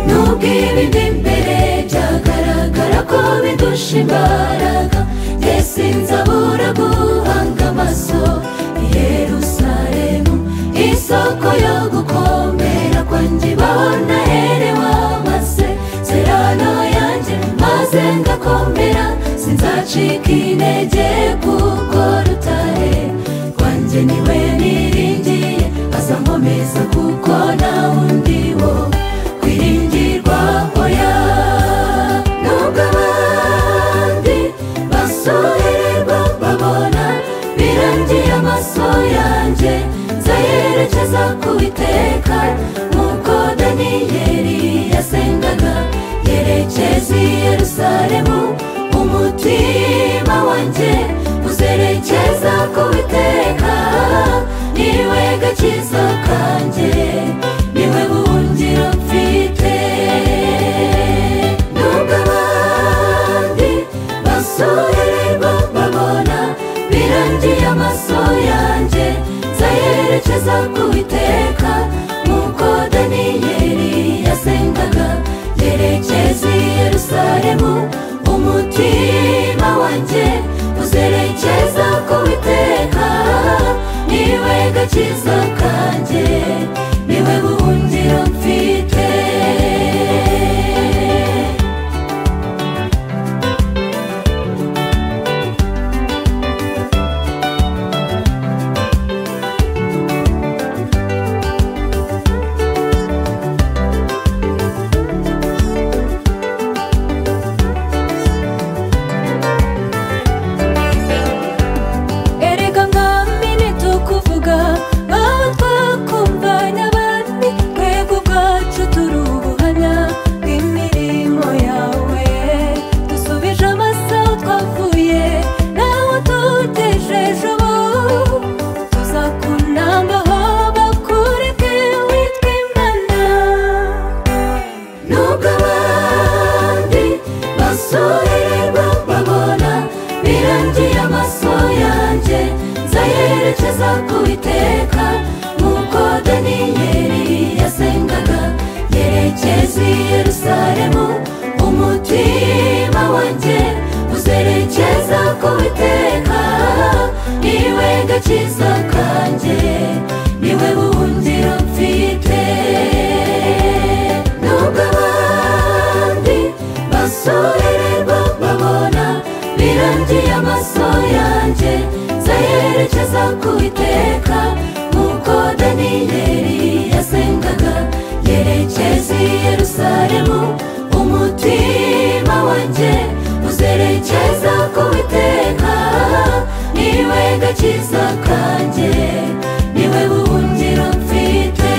bw'ibindi imbere byagaragara ko bidusha imbaraga mbese nzabura guhanga amaso i Yerusalemu isoko yo gukomera kwanjye ibahona herewe amase serano yanjye maze ngakomera sinzacika intege kuko rutare rwanjye niwe niringiye azankomeza kuko nta wundi wo kwiringirwa oya nubwo abandi basohererwa babona birangiye amaso yanjye nzayerekeza ku iteka nk'uko daniyeli yasengaga yerekeza i yerusalemu umutima wanjye uzerekeza ku iteka niwe gakiza kanjye niwe buhungiro mfite nubwo abandi basohererwa babona birangiye amaso yanjye nzayerekeza ku iteka nk'uko daniyeli yasengaga yerekeza i yerusalemu umutima wanjye uzerekeza ku iteka niwe gakiza kanjye niwe buhungiro mfite erega nkamine tukuvuga aho twakumva n'abandi twebwe ubwacu turi ubuhamya bw'imirimo yawe dusubije amaso aho twavuye n'aho tugejeje ubu tuzakunambaho bakureke witwa imana nubwo abandi basohererwa babona birangiye amaso yanjye nzayerekeza ku iteka nk'uko daniyeli yasengaga yerekeza i yerusalemu umutima wanjye uzerekeza ku iteka niwe gakiza kanjye niwe buhungiro mfite nubwo abandi basorererwa babona birangiye amaso yanjye nzayerekeza ku iteka nk'uko daniyeli yasengaga yerekeza i yerusalemu umutima wanjye uzerekeza ku iteka niwe gakiza kanjye niwe buhungiro mfite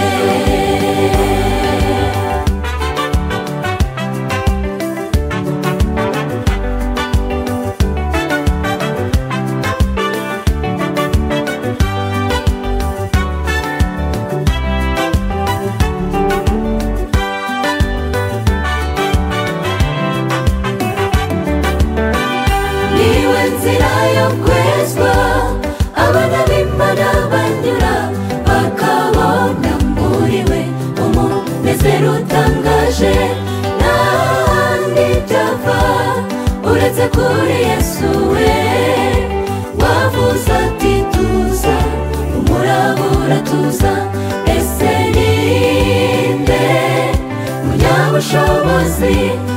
niwe nzira yo kwezwa abana b'imana banyura bakabona muriwe umunezero utangaje n'ahandi byava uretse kuri yesu we wavuze ati tuza umurabura tuza ese ni nde umunyabushobozi